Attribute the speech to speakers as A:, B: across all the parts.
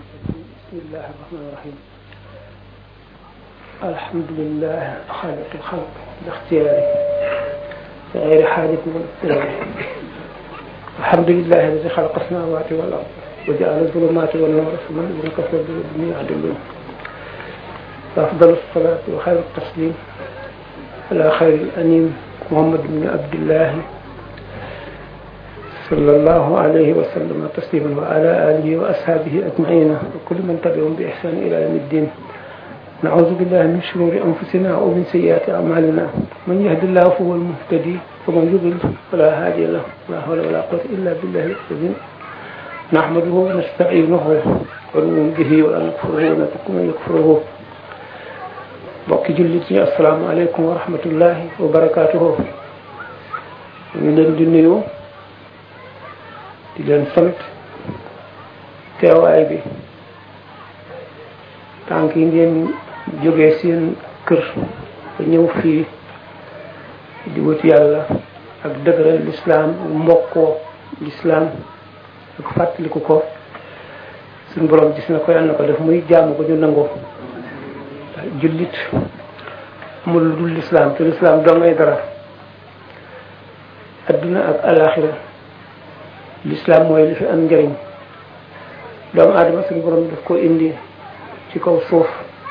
A: بسم الله الرحمن الرحيم الحمد لله خالق الخلق باختياره بغير حاجة ولا اضطرار الحمد لله الذي خلق السماوات والأرض وجعل الظلمات والنور ثم الذين كفروا بربهم يعدلون وأفضل الصلاة وخير التسليم على خير الأنيم محمد بن عبد الله صلى الله عليه وسلم تسليما وعلى آله وأصحابه أجمعين وكل من تبعهم بإحسان إلى يوم الدين نعوذ بالله من شرور أنفسنا ومن سيئات أعمالنا من يهد الله فهو المهتدي ومن يضلل فلا هادي له لا حول ولا قوة إلا بالله العظيم نحمده ونستعينه ونؤمن به ولا نكفره ونترك من يكفره mbokki jullit yi asalaamaaleykum wa rahmatullahi wa barakaatuhu ñu leen di nuyu di leen sant teewaay bi tànk yi ngeen jógee seen kër ba ñëw fii di wut yàlla ak dëgëral lislaam mbokkoo lislaam ak fàttaliku ko suñu borom gis na ko yàlla na ko def muy jaamu ko ñu nangoo jullit amul lu dul lislaam te lislaam doo ngay dara adduna ak alaxira lislaam mooy li fi am njëriñ doomu aadama suñu borom daf ko indi ci kaw suuf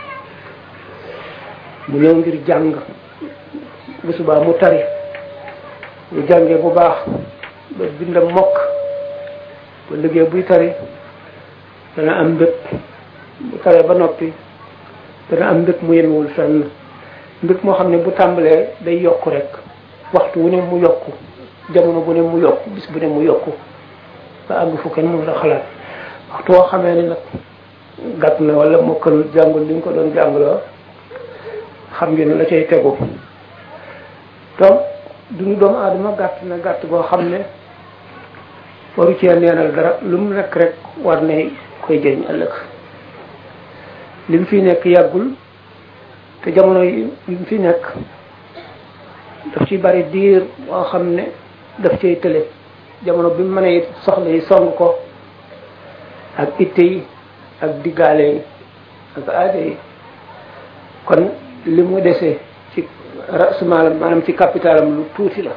A: mu ñëw ngir jàng bu subaa mu tari bu jàngee bu baax ba bindam mokk ba liggéey buy tari dana am mbëg bu taree ba noppi dana am mbëg mu yemewul fenn mbëg moo xam ne bu tàmbalee day yokku rek waxtu wu ne mu yokku jamono bu ne mu yokku bis bu ne mu yokku ba àgg fu kenn mën a xalaat waxtu woo xamee ni nag gàtt na wala mokkal jàngul li ñu ko doon jàngloo xam ngeen ne la cay tegu donc duñu doomu aadama gàtt na gàtt goo xam ne waru cee neenal dara lu mu nekk rek war ne koy jëriñ ëllëg li mu fi nekk yàggul te jamono yi mu fi nekk daf ci bari diir boo xam ne daf cay tële jamono bi mu mënee soxla yi song ko ak itte yi ak diggaale yi ak aada yi kon li mu desee ci rasumaalam maanaam ci capitalam lu tuuti la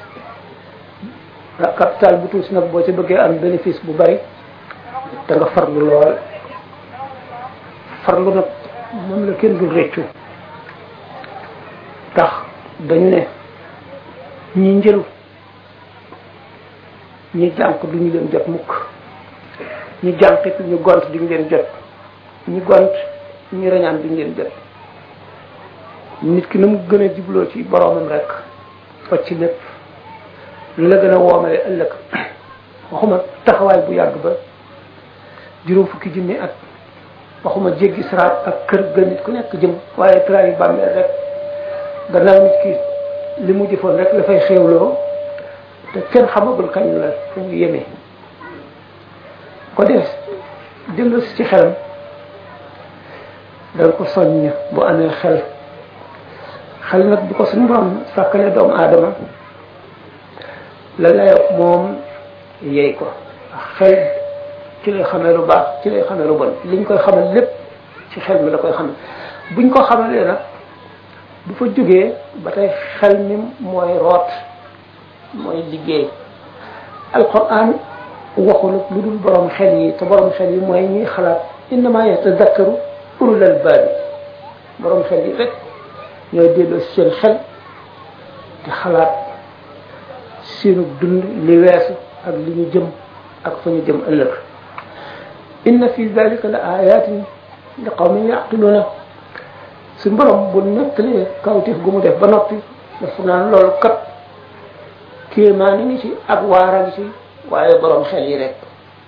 A: capital bu tuuti nag boo ci bëggee am bénéfice bu bari da nga farlu lool farlu nag moom la kenn dul réccu tax dañu ne ñi njëlu ñi jànq duñu leen jot mukk ñi jànqit ñu gont duñu leen jot ñi gont ñi rañaan duñu leen jot nit ki na mu gën a jubloo ci boroomam rek fa ci lépp lu la gën a woomale ëllëg waxuma taxawaay bu yàgg ba juróom fukki junni at waxuma jéggi saraat ak kër ga nit ku nekk jëm waaye tra yi bàmmeel rek gannaaw nit ki li mu jëfoon rek la fay xéewloo te kenn xamagul kañ la fu mu yemee ko def dellu ci xelam danga ko soññ bu amee xel xel nag bu ko suñu borom sàkkale doomu aadama la layo moom yey ko xel ci lay xamee lu baax ci lay xamee lu bon liñ koy xamal lépp ci xel mi la koy xamal buñ ko xamalee nag bu fa jógee ba tey xel mi mooy root mooy liggéey alquran waxul lu dul borom xel yi te borom xel yi mooy ñuy xalaat innama yatadakkaru ulul albaabi borom xel yi rek ñooy delloo seen xel di xalaat seenu dund li weesu ak li ñu jëm ak fa ñu jëm ëllëg inna fi dalika la ayatin li qawmin yaqiluna su borom bu nettalee kawtif gu mu def ba noppi dafa naan loolu kat kéemaan ngi ci ak waara ngi ci waaye borom xel yi rek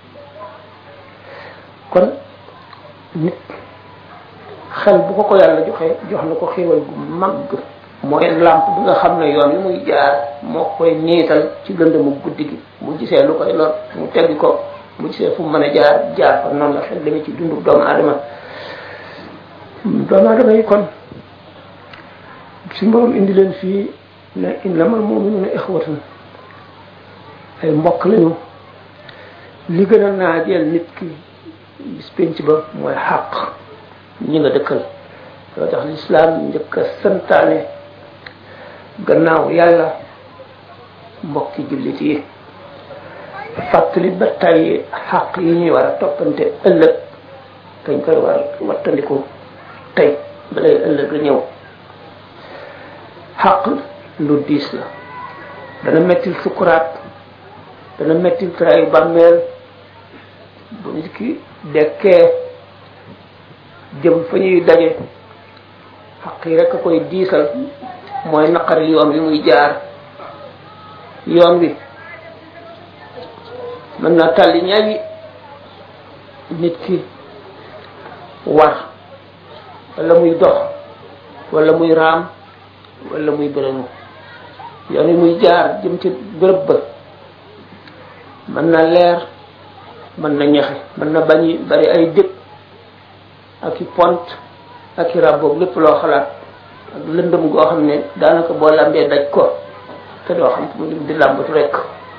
A: kon nit xel bu ko ko yàlla joxe jox na ko xéewal gu mag mooy làmp bi nga xam ne yoon yi muy jaar moo koy niital ci lëndëmu guddi gi bu gisee lu koy lor mu teggi ko bu gisee fu mu mën a jaar jaar fa noonu la xel demee ci dundu doomu aadama doomu aadama yi kon si mborom indi leen fii ne innamal mu'minuna ixwatun ay mbokk lañu li gën a naajeel nit ki bis penc ba mooy xàq ñi nga dëkkal loo tax lislaam njëkk a santaane gannaaw yàlla mbokki jullit yi fàttali ba tàyyi xàq yi ñuy war a toppante ëllëg dañ koy war wattandiku tey balay ëllëg la ñëw xàq lu diis la dana mettil sukuraat dana mettil traayu bàmmeel bu nit ki dekkee jëm fa ñuy daje xaq yi rek a koy diisal mooy naqari yoon wi muy jaar yoon wi mën naa tàlli ñaari nit ki war wala muy dox wala muy raam wala muy bërënu yoon wi muy jaar jëm ci bërëb ba mën na leer mën na ñaxe mën na bañi bari ay dëkk ak i pont ak i rab boobu lépp loo xalaat ak lëndëm goo xam ne daanaka boo lambee daj ko te doo xam fu mu di làmbatu rek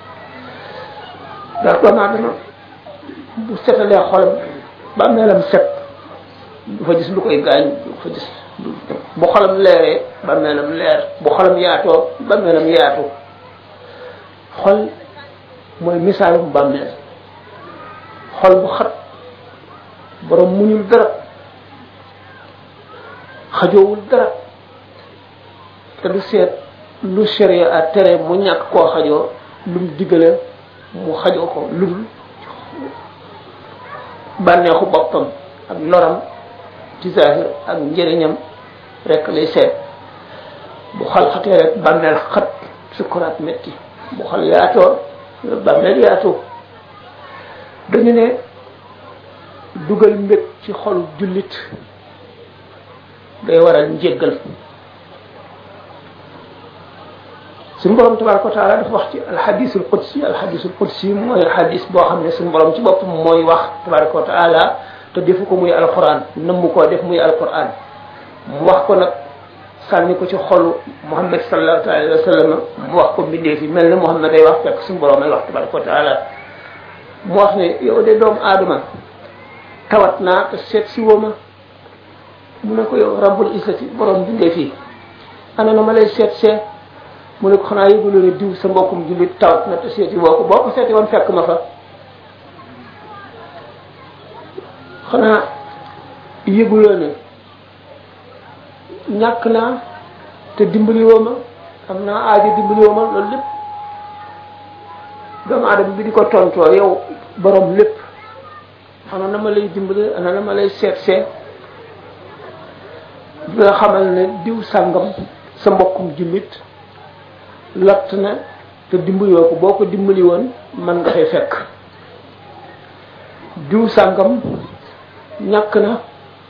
A: ndax doomu aadama bu setalee xolam ba meelam set du fa gis lu koy gaañ du fa gis bu xolam leeree ba meelam leer bu xolam yaatoo ba meelam yaatu xol mooy misaalum bàmmeel xol bu xat borom muñul dara xajoowul dara te du seet lu sharia a tere mu ñàkk koo xajoo lu mu digale mu xajoo ko ludul bànneexu boppam ak loram ci zahir ak njëriñam rek lay seet bu xal xatee rek bàmmeel xat sukuraat metti bu xal yaatoo bàmmeel yaatu dañu ne dugal mbég ci xolu jullit day waral njéggal suñu borom tabaraka wa taala dafa wax ci alxadisul qudsi alxadisul qudsi mooy xadis boo xam ne suñu borom ci boppam mooy wax tabaraka wa taala te defu ko muy alquran nëmmu koo def muy alquran mu wax ko nag sànni ko ci xolu muhammad sallallahu alayhi wa sallam mu wax ko mbindee fi mel ne muhammad day wax fekk suñu borom ay wax tabaraka wa taala mu wax ne yow de doomu aadama tawat naa te seet si woo ma mu ne ko yow rabbul isati borom bindee fii ana na ma lay seet see mu ne ko xanaa yëguloo ne diw sa mbokkum jullit tawat na te seeti woo ko boo ko seeti woon fekk ma fa xanaa yëguloo ne ñàkk naa te dimbali woo ma am naa aajo dimbali woo ma loolu lépp doomu aadama bi di ko tontoo yow borom lépp ana na ma lay dimbali ana na ma lay seet seet di nga xamal ne diw sàngam sa mbokkum jullit lott na te dimbali woo ko boo ko dimbali woon man nga fay fekk diw sàngam ñàkk na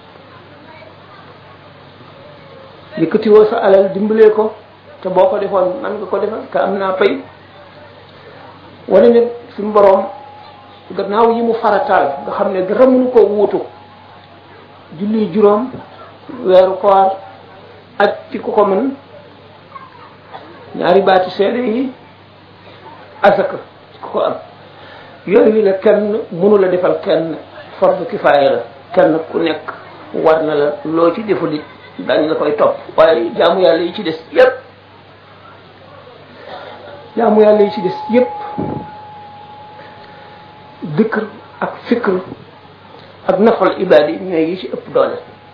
A: yëkkati woo sa alal dimbalee ko te boo ko defoon man nga ko defal te am naa pay wane ne suñu boroom gannaaw yi mu farataal nga xam ne dara mënu koo wuutu julli juróom weeru koor ak ci ku ko mën ñaari baati seede yi asaka ci ku ko am yooyu la kenn mënu la defal kenn fardu kifaaya la kenn ku nekk war na la loo ci deful it dañ la koy topp waaye jaamu yàlla yi ci des yépp jaamu yàlla yi ci des yépp dikr ak fikr ak nafal ibaadi ñooy yi ci ëpp doole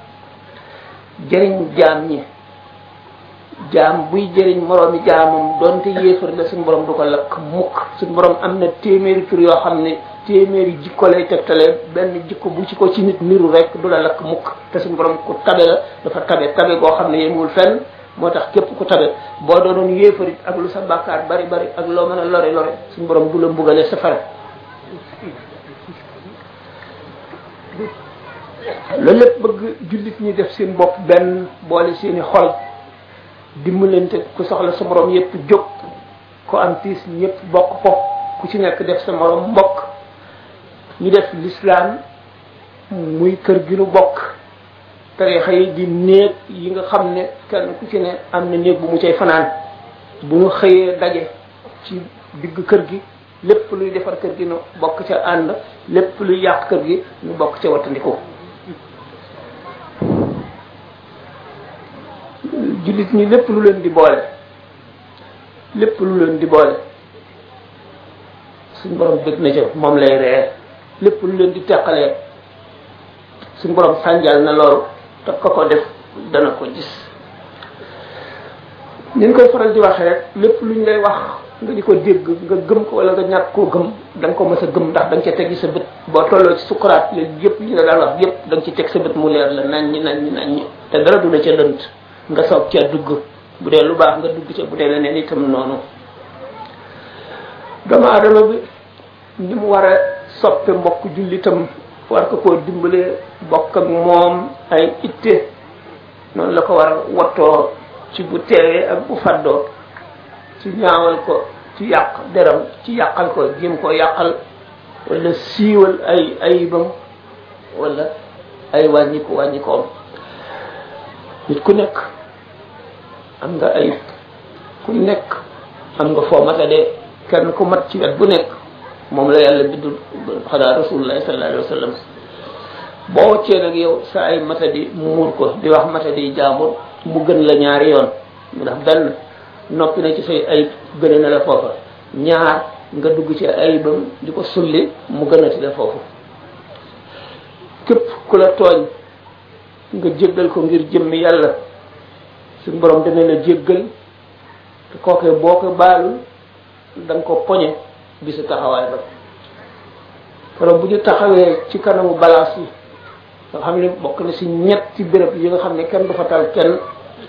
A: jëriñ jaam ñi jaam buy jëriñ moroomi jaamam donte yéefar la suñu borom du ko lakk mukk suñu borom am na téeméeri tur yoo xam ne téeméeri jikko lay tegtale benn jikko bu ci ko ci nit niru rek du la lakk mukk te suñu borom ku tabe la dafa tabe tabe goo xam ne yemul fenn moo tax képp ku tabe boo doonoon yéefarit ak lu sa bàkkaar bari bari ak loo mën a lore lore suñu borom du la mbugale safara loolu lépp bëgg jullit ñi def seen bopp benn boole seeni xol dimbalante ku soxla sa morom yépp jóg ko am tiis ñëpp bokk ko ku ci nekk def sa morom mbokk ñu def l'islam muy kër gi nu bokk tarixa yi di néeg yi nga xam ne kenn ku ci ne am na néeg bu mu cay fanaan bu ñu xëyee daje ci digg kër gi lépp luy defar kër gi nu bokk ca ànd lépp luy yàq kër gi nu bokk ca wattandiku jullit ñi lépp lu leen di boole lépp lu leen di boole suñ borom bëgg na ca moom lay ree lépp lu leen di teqalee suñ borom sànjal na loolu te ko ko def dana ko gis ni ñu koy faral di waxee rek lépp lu ñu lay wax nga di ko dégg nga gëm ko wala nga ñàkk koo gëm da nga ko mës a gëm ndax da nga ca teggi sa bët boo tolloo ci sukuraat léegi yëpp li nga daan wax yëpp da nga ci teg sa bët mu leer la nañ ñi nañ ñi nañ ñi te dara du la ca lënt nga soog ca dugg bu dee lu baax nga dugg ca bu dee leneen itam noonu doomu adama bi ni mu war a soppe mbokk jullitam war ko koo dimbale bokk ak moom ay itte noonu la ko war a wattoo ci bu teewee ak bu faddoo ci ñaawal ko ci yàq deram ci yàqal ko jéem koo yàqal wala siiwal ay ayibam wala ay wàññiku wàññikoom nit ku nekk am nga ayib ku nekk am nga foo matadee kenn ku mat ci wet bu nekk moom la yàlla bindul xanaa rasulullah sallallahu alayhi wa sallam boo wàccee nag yow sa ay matadi muur ko di wax matadi jaamur mu gën la ñaari yoon ndax benn noppi na ci say ayib gëne na la foofa ñaar nga dugg ci ayibam di ko sulli mu gënati la foofu képp ku la tooñ nga jéggal ko ngir jëmmi yàlla suñ borom dana la jéggal te kookee boo ko baalul da nga ko poñe bisu taxawaay ba keroog bu ñu taxawee ci kanamu balaas yi nga xam ne bokk na si ñetti béréb yi nga xam ne kenn du fa tal kenn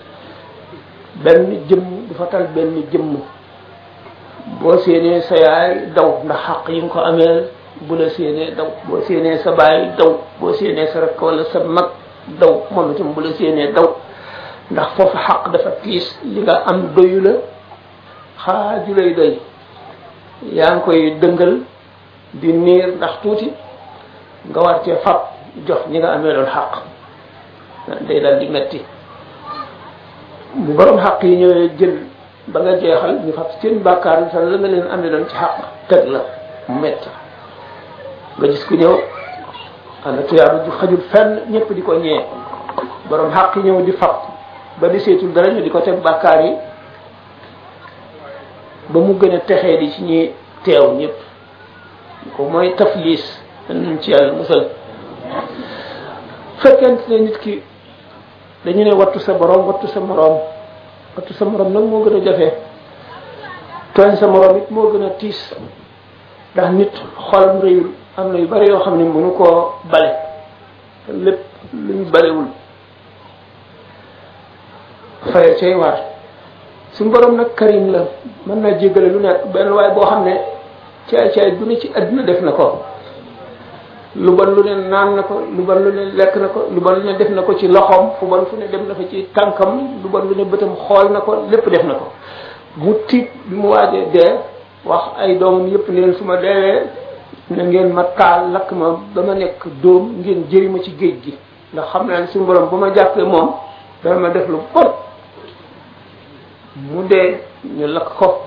A: benn jëmm du fa tal benn jëmm boo séenee sa yaay daw ndax xaq yi nga ko amee bu la séenee daw boo séenee sa baay daw boo séenee sa rakk wala sa mag daw moom itam bu la séenee daw ndax foofu xaq dafa tiis li nga am doyu la xaaju lay doy yaa ngi koy dëngal di niir ndax tuuti nga war cee fab jox ñi nga amee doon xaq day dal di metti bu borom xaq yi ñëwee jël ba nga jeexal ñu fab seen bàkkaar bi sax la nga leen amee doon ci xaq teg la mu metti nga gis ku ñëw ana tuyaaba ju xajul fenn ñëpp di ko ñee borom xaq yi ñëw di fab ba di seetul dara ñu di ko teg bàkkaar yi ba mu gën a texee di ci ñi teew ñëpp ko mooy tafliis dañ ci yàlla musal fekkente ne nit ki dañu ne wattu sa borom wattu sa moroom wattu sa moroom nag moo gën a jafe tooñ sa moroom it moo gën a tiis ndax nit xolam réyul am na yu bari yoo xam ne mënu koo bale te lépp lu ñu balewul faye cay war suñu borom nag karim la mën naa jéggale lu nekk benn waaye boo xam ne caay caay bu ne ci àdduna def na ko lu bon lu ne naan na ko lu bon lu ne lekk na ko lu bon lu ne def na ko ci loxoom fu bon fu ne dem na fa ci tànkam lu bon lu ne bëtam xool na ko lépp def na ko mu tiit bi mu waajee dee wax ay doomam yépp ne leen su ma deewee na ngeen ma taal lakk ma ba ma nekk dóom ngeen jëri ma ci géej gi ndax xam naa ne suñu borom bu ma jàppee moom dana ma def lu bon mu dee ñu lakk ko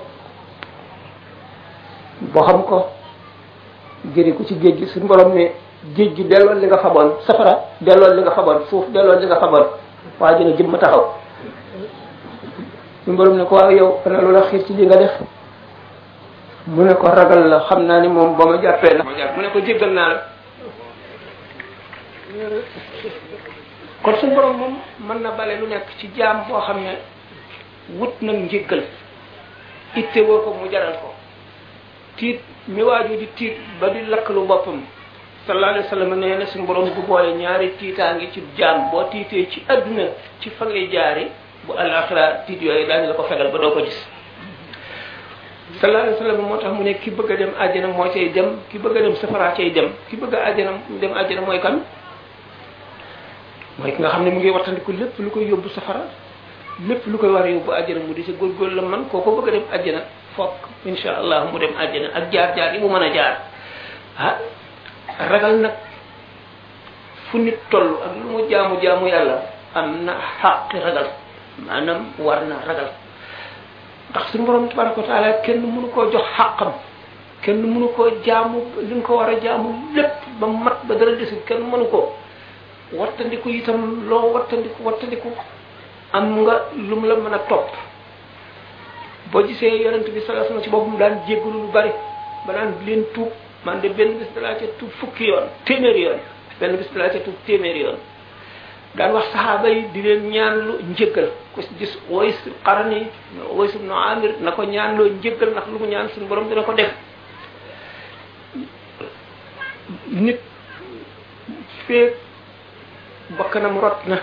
A: boo xam ko jëri ko ci géej gi suñu borom ne géej gi delloon li nga xamoon safara delloon li nga xamoon suuf delloon li nga xamoon waa ji ne jëm ma taxaw suñu borom ne ko waaw yow ana lu la xiir ci li nga def mu ne ko ragal la xam naa ni moom ba ma jàppee na mu ne ko jéggal naa la kon suñu borom moom mën na bale lu nekk ci jaam boo xam ne wut nag njéggal itte woo ko mu jaral ko tiit mi waaju di tiit ba di lakkalu boppam sallallahu alayhi wa sallam nee na suñu borom du boole ñaari tiitaangi ci jaam boo tiitee ci adduna ci fa ngay jaari bu alaxira tiit yooyu daañu la ko fegal ba doo ko gis sallallahu alayhi wa sallam moo tax mu ne ki bëgg a dem àjjana moo cay dem ki bëgg a dem safara cay dem ki bëgg a àjjana dem àjjana mooy kan mooy ki nga xam ne mu ngi wattandiku lépp lu koy yóbbu safara lépp lu koy war a yóbbu àjjana mu di sa góorgóorlu la man kooko bëgg a dem àjjana fokk insha allah mu dem àjjana ak jaar-jaar yi mu mën a jaar ah ragal nag fu nit toll ak lu mu jaamu jaamu yàlla am na xaqi ragal maanaam war na ragal ndax suñu borom tabaraka wa taala kenn mënu koo jox xaqam kenn mënu koo jaamu li nga ko war a jaamu lépp ba mat ba dara desul kenn mënu ko wattandiku itam loo wattandiku wattandiku am nga lu mu la mën a topp boo gisee yonent bi sallallahu alayhi wasallam ci boppam daan jéggalu lu bari ba daan leen tuub man de benn bis dalaa ca tuub fukki yoon téeméeri yoon benn bis dalaa ca tuub téeméeri yoon daan wax saxaaba yi di leen ñaanlu njëggal ku si gis Uways Qarni Uways ibn Amir na ko ñaanloo njëggal ndax lu mu ñaan suñu borom dina ko def nit feek bakkanam rot na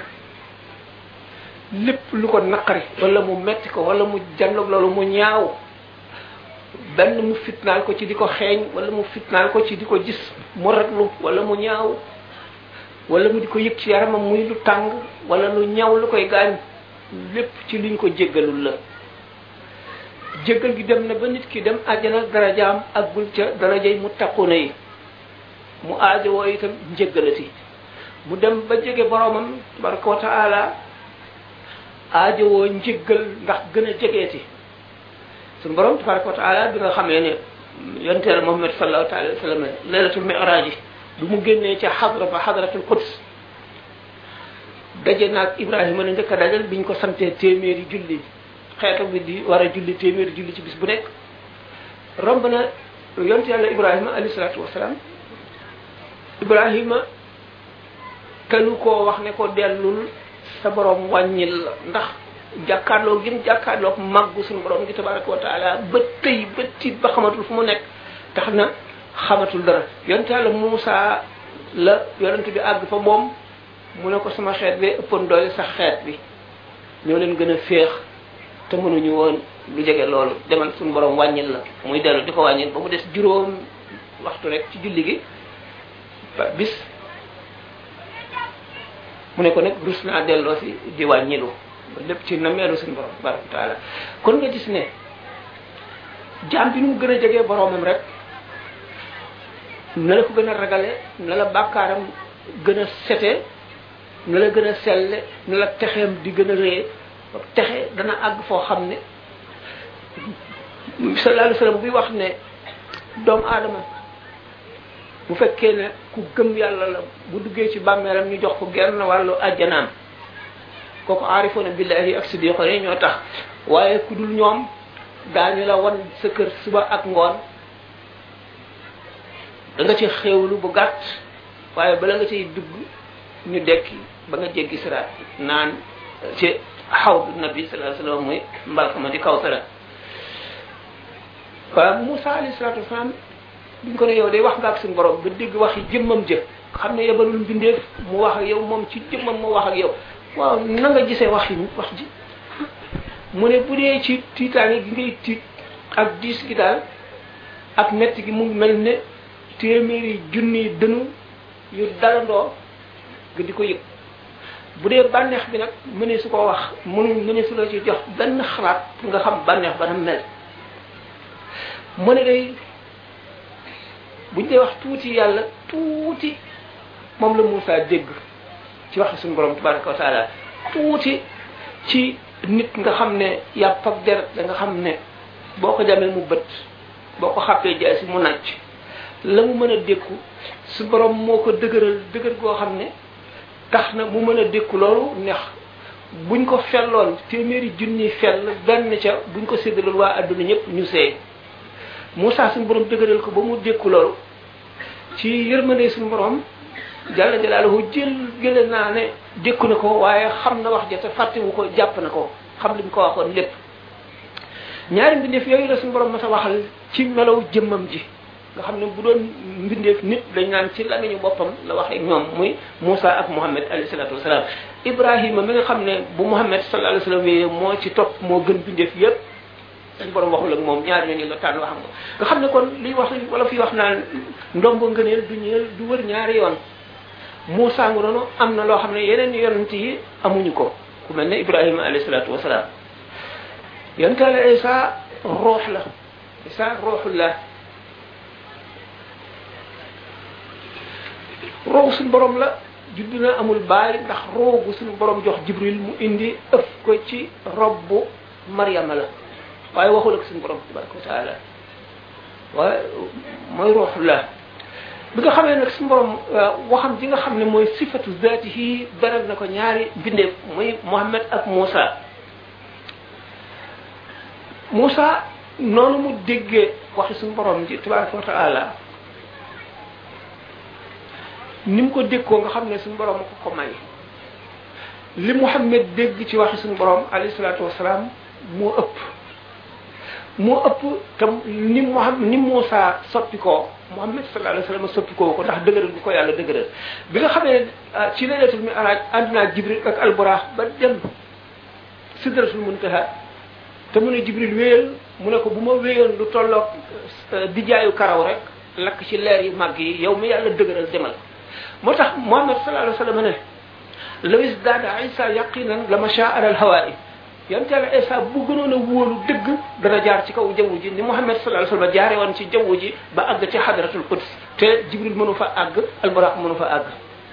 A: lépp lu ko naqari wala mu metti ko wala mu janloog loolu mu ñaaw benn mu fitnaal ko ci di ko xeeñ wala mu fitnaal ko ci di ko gis mu ratlu wala mu ñaaw wala mu di ko yëg ci yaramam muy lu tàng wala lu ñaaw lu koy gaañ lépp ci liñ ko jéggalul la jéggal gi dem na ba nit ki dem àjjana darajaam ak bul ca darajay mu taquna yi mu aajowoo itam njéggalati mu dem ba jege boromam tabaraka wa taala aajowoo njéggal ndax gën a jegeeti suñu borom tabaraka wa taala bi nga xamee ne yonteela Muhammad sallallahu alayhi wa sallam laylatul mi'raj yi du mu génnee ca xadra ba xadratul quds daje naag Ibrahima ne njëkk a dajal biñ ko santee téeméeri julli xeetu bi di war a julli téeméeri julli ci bis bu nekk romb na yonte yàlla Ibrahima alayhi salaatu wasalaam Ibrahima telu koo wax ne ko dellul sa borom wàññil la ndax jàkkaarloo gim jàkkaarloo màggu suñu borom gi tabaraka wa taala ba tëy ba tiit ba xamatul fu mu nekk tax na xamatul dara yonte yàlla Muusa la yonent bi àgg fa moom mu ne ko sama xeet bi ëppoon doole sax xeet bi ñoo leen gën a féex te mënuñu woon lu jege loolu demal suñu borom wàññil la muy dellu di ko wàññil ba mu des juróom waxtu rek ci julli gi ba bis mu ne ko nag rus naa delloo si di wàññilu lépp ci nameelu suñu borom tabaraka wa taala kon nga gis ne jaam bi nu mu gën a jegee boromam rek na la ko gën a ragale na la bàkkaaram gën a sete na la gën a selle na la texeem di gën a rëye texe dana àgg foo xam ne sallallahu alayhi wasallam buy wax ne doomu aadama bu fekkee ne ku gëm yàlla la bu duggee ci bàmmeelam ñu jox ko genn wàllu àjjanaam kooku aarifoona billahi ak siddiqo yi ñoo tax waaye ku dul ñoom daañu la wan sa kër suba ak ngoon da nga ci xéewlu bu gàtt waaye bala nga ciy dugg ñu dekki ba nga jéggi siraat naan ci xawdu nabi sallallahu alayhi wasallam muy mbalkama di kawsara waaw Moussa alayhi salatu wasalaam biñ ko ne yow day wax nga ak suñu borom nga dégg wax yi jëmmam jë xam ne yebalul mbindeef mu wax ak yow moom ci jëmmam mu wax ak yow waaw na nga gisee wax yi wax ji mu ne bu dee ci tiitaange gi ngay tiit ak diis gi daal ak metti gi mu mel ne téeméeri junni dënu yu dalandoo nga di ko yëg bu dee bànneex bi nag mënee su ko wax mënu mënee su la ci jox benn xalaat pour nga xam bànneex ba na mel mu ne day buñ dee wax tuuti yàlla tuuti moom la Moussa dégg ci wax suñu borom tabaraka wa taala tuuti ci nit nga xam ne yàpp ak deret da nga xam ne boo ko jamee mu bët boo ko xàppee jaay si mu nàcc la mu mën a dékku su borom moo ko dëgëral dëgër goo xam ne tax na mu mën a dékku loolu neex buñ ko felloon téeméeri junni fell benn ca buñ ko séddaloon waa adduna ñëpp ñu seey Moussa suñu borom dëgëral ko ba mu dékku loolu ci yërmande suñu borom jàlla jalaaluhu jël jële naa ne dékku na ko waaye xam na wax ja te fàttewu ko jàpp na ko xam li mu ko waxoon lépp ñaari mbindeef yooyu la suñu borom ma sa waxal ci melaw jëmmam ji nga xam ne bu doon mbindeef nit dañ naan ci lamiñu boppam la waxee ñoom muy Moussa ak Mouhamed alayhi salatu wasalaam Ibrahima mi nga xam ne bu Mouhamed sallallahu alayhi wasallam yi moo ci topp moo gën mbindeef yépp suñu borom waxul ak moom ñaar ñooñu la tànn wax nga nga xam ne kon liy wax wala fi wax naan ndombo ngëneel du ñeel du wër ñaari yoon Moussa ngu noonu am na loo xam ne yeneen yonent yi amuñu ko ku mel ne Ibrahima alayhi salatu wasalaam yonent la Isa ruux la Isa ruuxullah roogu suñu borom la judd na amul baay ndax roogu suñu borom jox Jibril mu indi ëf ko ci robbu Maryama la waaye waxul ak suñu borom tabaraka wa taala waaye mooy ruuxullah bi nga xamee nag suñu borom waxam ji nga xam ne mooy sifatu zaatihi beral na ko ñaari bindeef muy Muhammad ak Moussa Moussa noonu mu déggee waxi suñu borom ji tabaraka wa taala ni mu ko déggoo nga xam ne suñu borom ko ko may li Muhammad dégg ci waxi suñu borom alayhi salaatu wasalaam moo ëpp moo ëpp tam ni Muhammad ni Moussa soppi koo Muhammad sallallahu alayhi wasallam soppi koo ko ndax dëgëral bu ko yàlla dëgëral bi nga xamee ne ci laylatul mi'raj ànd naa Jibril ak alburaax ba dem sidratul muntaha te mu ne Jibril wéyal mu ne ko bu ma wéyoon lu tolloog dijaayu karaw rek lakk ci leer yu màgg yi yow mi yàlla dëgëral demal moo tax Muhammad sallallahu alayhi wasallam ne lawis daada Isa yaqinan la masha alal hawaa'i yonte yàlla Isa bu gënoon a wóolu dëgg dana jaar ci kaw jaww ji ni Muhammad sallallahu alayhi wasallam jaare woon ci jaww ji ba àgg ci hadratul quds te Jibril mënu fa àgg alburaq mënu fa àgg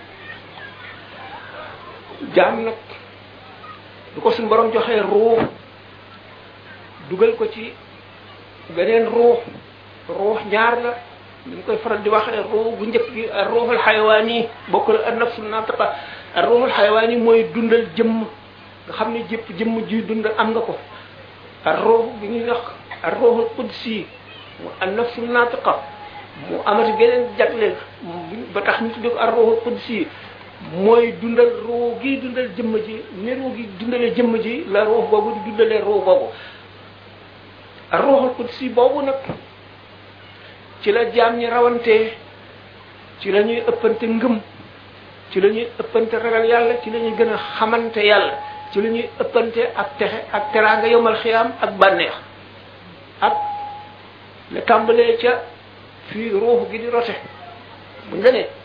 A: jaam nag du ko suñu borom joxee ruux dugal ko ci beneen ruux ruux ñaar la ñu koy faral di waxee ruux bu njëkk gi ruuxul xayawaan yi bokkul ak nafsul naatiqa ruuxul xayawaan yi mooy dundal jëmm nga xam ne jëpp jëmm ji dund am nga ko ar ruux bi ñuy wax ar ruuxul qudsi mu an nafsul naatiqa mu amati geneen jagle ba tax ñu tuddee ko ar ruuxul qudsi mooy dundal ruux gi dundal jëmm ji ni ruux gi dundalee jëmm ji la ruux boobu di dundalee ruux boobu ar ruuxul qudsi boobu nag ci la jaam ñi rawantee ci la ñuy ëppante ngëm ci la ñuy ëppante ragal yàlla ci la ñuy gën a xamante yàlla ci la ñuy ëppante ak texe ak teraanga yomal xiyaam ak bànneex ak la tàmbalee ca fii ruux gi di rote buñ la nee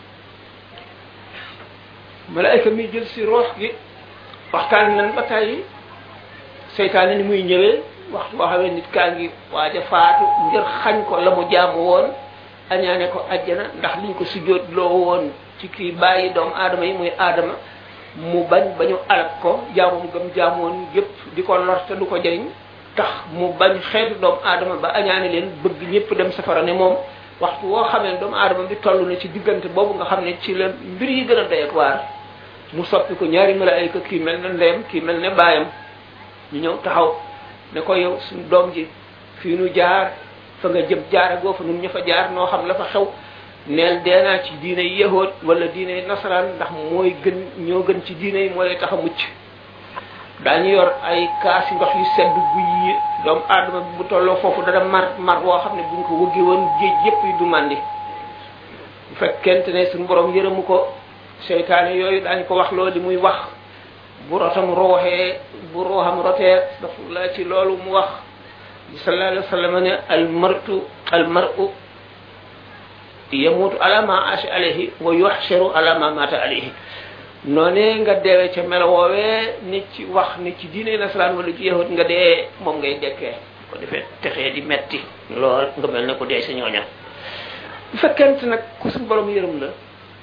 A: malaayka mi jël si ruux gi waxtaan nañ ba tàyyi seytaane ni muy ñëwee waxtu boo xamee nit kaa ngi waaj a faatu ngir xañ ko la mu jaamu woon añaane ko ajjana ndax liñ ko sujjóot loo woon ci kii bàyyi doomu aadama yi muy aadama mu bañ ba ñu alak ko jaamum gëm jaamoon yépp di ko lor te du ko jëriñ tax mu bañ xeetu doomu aadama ba añaane leen bëgg ñëpp dem safara ne moom waxtu woo xamee doomu aadama bi toll na ci diggante boobu nga xam ne ci la mbir yi gën a doy ak waar mu soppi ko ñaari malaayka kii mel ne ndeyam kii mel ne baayam ñu ñëw taxaw ne ko yow suñu doom ji fii nu jaar fa nga jëm jaare goo fa nun ña fa jaar noo xam la fa xew neel deenaa ci diine yahood wala diine nasaraan ndax mooy gën ñoo gën ci diine yi moo lay tax a mucc daañu yor ay kaasi ndox yu sedd guy doomu aadama bi bu tolloo foofu dana mar mar woo xam ne buñ ko wëggee woon géej yépp yi du màndi bu fekkente ne suñu borom yërëmu ko seytaane yooyu daañu ko wax loolu li muy wax bu rotam rooxee bu rooxam rotee la ci loolu mu wax sallallahu alayhi wa sallam ne al martu al mar'u yamutu ala ma asha alayhi wa yuhsharu ala ma mata alayhi noonee nga deewee ca melo woowee ni ci wax ni ci diine nasaraan wala ci yahut nga dee moom ngay dekkee ko defee texee di metti lool nga mel ne ko dee sa ñooña bu fekkente nag ku suñ borom yërëm la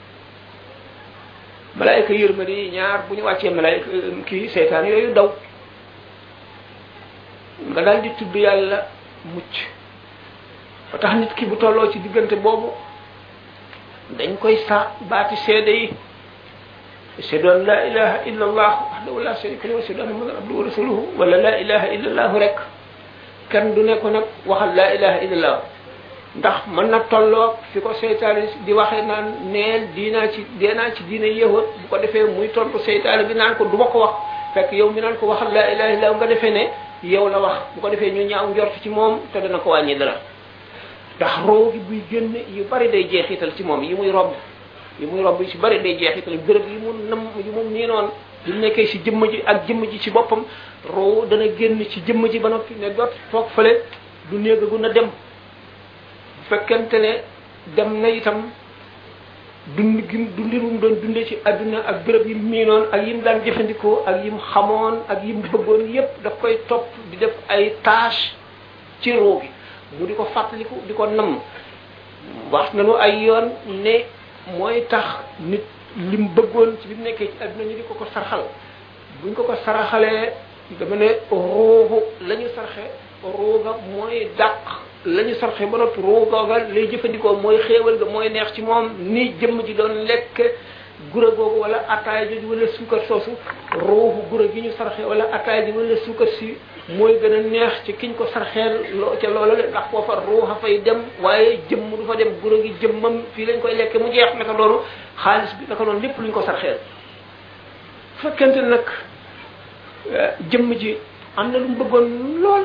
A: malaayka yërmande yi ñaar bu ñu wàccee malaayka kii seytaan yooyu daw nga daal di tudd yàlla mucc ba tax nit ki bu tolloo ci diggante boobu dañ koy sa baati seede yi ashhadu an la ilaha illa allah wahdahu la sharika lahu wa ashhadu anna muhammadan abduhu wa rasuluhu wala la ilaha illa allah rek kenn du ne ko nag waxal la ilaha illa allah ndax mën na tolloog fi ko seytaane di waxee naan neel diinaa ci deenaa ci diina yéexoot bu ko defee muy tontu seytaane bi naan ko du ma ko wax fekk yow mi naan ko waxal laa ilaha illa nga defee ne yow la wax bu ko defee ñu ñaaw njort ci moom te dana ko wàññi dara ndax roo gi buy génn yu bari day jeexital ci moom yi muy romb yi muy romb yu ci bari day jeexital béréb yi mu nam yi mu nii noonu di nekkee ci jëmm ji ak jëmm ji ci boppam roo dana génn ci jëmm ji ba noppi ne dot toog fële du néegagu na dem fekkente ne dem na itam dund gi dundin mu doon dundee ci adduna ak béréb yi miinoon ak yim daan jëfandikoo ak yim xamoon ak yim bëggoon yépp daf koy topp di def ay tâche ci roo gi mu di ko fàttaliku di ko namm wax nañu ay yoon ne mooy tax nit lim bëggoon ci bi mu nekkee ci adduna ñu di ko ko sarxal buñ ko ko saraxalee dama ne ruuxu la ñu sarxe ruuga mooy dàq la ñu sarxe ba noppi ruu googa lay jëfandikoo mooy xéewal ga mooy neex ci moom ni jëmm ji doon lekk gura googu wala ataaya jooju wala suukar soosu ruuxu gura gi ñu sarxe wala ataaya ji wala suukar si mooy gën a neex ci kiñ ko sarxeel loo ca loola le ndax foofa ruuxa fay dem waaye jëmm du fa dem gura gi jëmmam fii lañ koy lekke mu jeex naka loolu xaalis bi naka noonu lépp luñ ko sarxeel fekkente nag jëmm ji am na lu mu bëggoon lool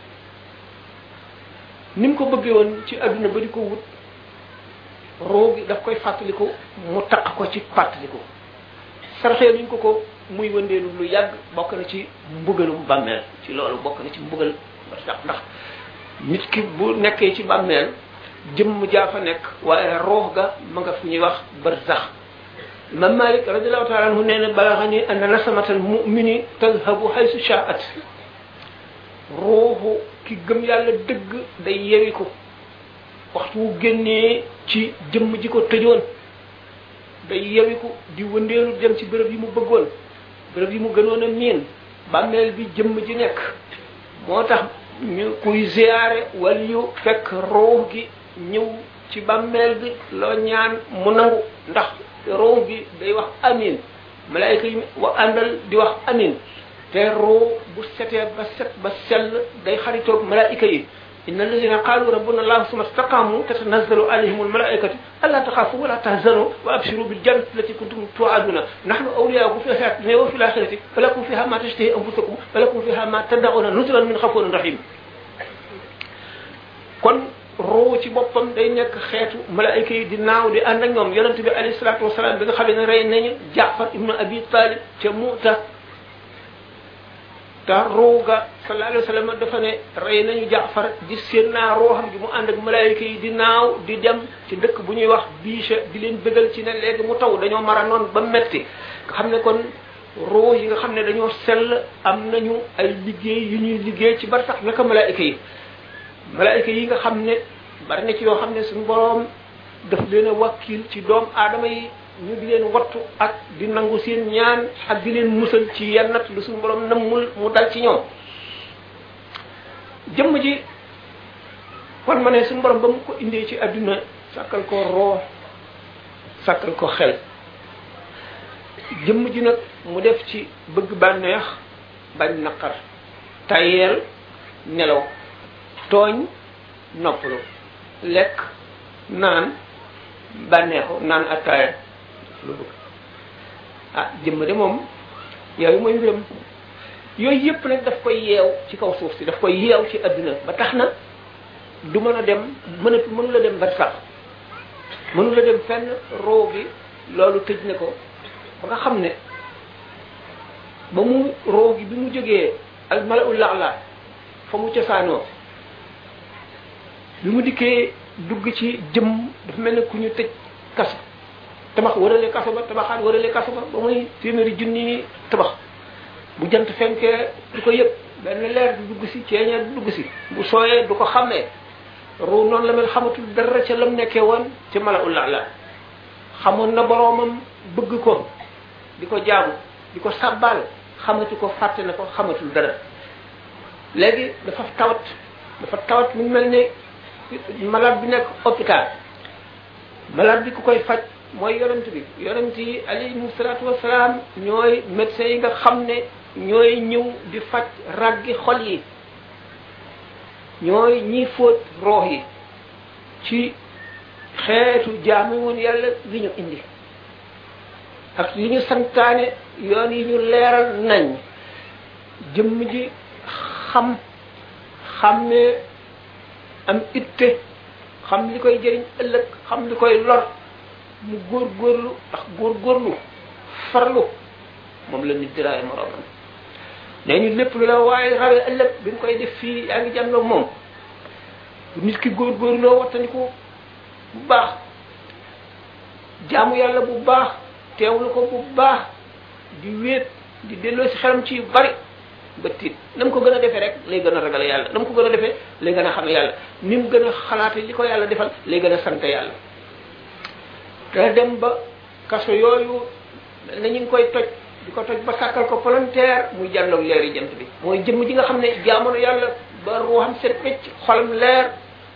A: ni mu ko bëggee woon ci adduna ba di ko wut roo gi daf koy fàttaliku mu taq ko ci fàttaliku sarxee luñ ko ko muy wëndeelu lu yàgg bokk na ci mbugalum bàmmeel ci loolu bokk na ci mbugal ndax ndax nit ki bu nekkee ci bàmmeel jëmm jaa fa nekk waaye roox ga ma nga fu ñuy wax barzax imam malik radiallahu taala anhu nee na balaxani anna nasamatal mumini tadhabu haysu shaat ruuxu ki gëm yàlla dëgg day yewiku waxtu wu génnee ci jëmm ji ko tëjoon day yewiku di wëndeelu dem ci bërëb yi mu bëggoon bërëb yi mu gënoon a miin bàmmeel bi jëmm ji nekk moo tax ñu kuy ziyaare wala yu fekk ruux gi ñëw ci bàmmeel bi loo ñaan mu nangu ndax ruux gi day wax amin malaayka yi wa àndal di wax amin te ruux bu setee ba set ba sell day xaritoog malaayka yi inna alladina qalu rabbuna allah summa istaqamu tatanazzalu alayhim almalaikatu alla taxafu wala tahzanu wa abshiru biljannati allati kuntum tuaduna nahnu awliyaukum fi hayati dunya wa fi lakhirati falakum fiha ma tashtahi anfusakum falakum fiha ma tad'una nuzulan min ghafurin rahim kon ruu ci boppam day nekk xeetu malaayka yi di naaw di ànd ak ñoom yonent bi alayhi salatu wasalaam bi nga xam ne rey nañu jaafar ibnu abi talib ca muta te ruuga sallallahu alayhi wa sallam dafa ne rey nañu jaafar di seen naa ruuxam gi mu ànd ak malaayika yi di naaw di dem ci dëkk bu ñuy wax biicha di leen bëggal ci ne léegi mu taw dañoo mara noon ba metti nga xam ne kon ruux yi nga xam ne dañoo sell am nañu ay liggéey yu ñuy liggéey ci bar sax naka malaayika yi malaayika yi nga xam ne bari na ci yoo xam ne suñu boroom daf leen a wakkil ci doom aadama yi ñu di leen wattu ak di nangu seen ñaan ak di leen musal ci yennat lu suñu borom nammul mu dal ci ñoom jëmm ji kon ma ne suñu borom ba mu ko indee ci adduna sàkkal ko roo sàkkal ko xel jëmm ji nag mu def ci bëgg bànneex bañ naqar tayeel nelaw tooñ noppalu lekk naan bànneexu naan attaaya lu bëgg ah jëmm de moom yooyu mooy mbiram yooyu yëpp nag daf koy yeew ci kaw suuf si daf koy yeew ci adduna ba tax na du mën a dem mënatu mënu la dem bar sax mënu la dem fenn roo gi loolu tëj na ko ba nga xam ne ba mu roo gi bi mu jógee al malaul laala fa mu cosaanoo bi mu dikkee dugg ci jëm dafa mel ne ku ñu tëj kaso tabax warale kaso ba tabaxaat warale kaso ba ba muy téeméeri junni tabax bu jant fenkee du ko yëg benn leer du dugg si ceeñeer du dugg si bu sooyee du ko xàmmee ruu noonu la mel xamatul dara ca lam nekkee woon ci mala ulla la xamoon na boroomam bëgg ko di ko jaamu di ko sàbbaal xamatu ko fàtte na ko xamatul dara léegi dafa tawat dafa tawat mu mel ne malade bi nekk hôpital malade bi ku koy faj mooy yonent bi yonent yi alayhimu salaatu wasalaam ñooy médecins yi nga xam ne ñooy ñëw di faj raggi xol yi ñooy ñiy fóot roox yi ci xeetu jaamu woon yàlla li ñu indi ak li ñu santaane yoon yi ñu leeral nañ jëmm ji xam xam ne am itte xam li koy jëriñ ëllëg xam li koy lor mu góor góorlu ndax góor góorlu farlu moom la nit di raay moroomam nee ñu lépp lu la waaye rawee ëllëg bi nga koy def fii yaa ngi jànloog moom nit ki góor góorloo wattandiku bu baax jaamu yàlla bu baax teewlu ko bu baax di wéet di delloo si xelam ci yu bari ba tiit na mu ko gën a defee rek lay gën a ragal yàlla na mu ko gën a defee lay gën a xam yàlla ni mu gën a xalaate li ko yàlla defal lay gën a sant yàlla te dem ba kaso yooyu na ñu ngi koy toj di ko toj ba sàkkal ko volontaire muy jàlloog leeri jant bi mooy jëmm ji nga xam ne jaamono yàlla ba ruuxam set wecc xolam leer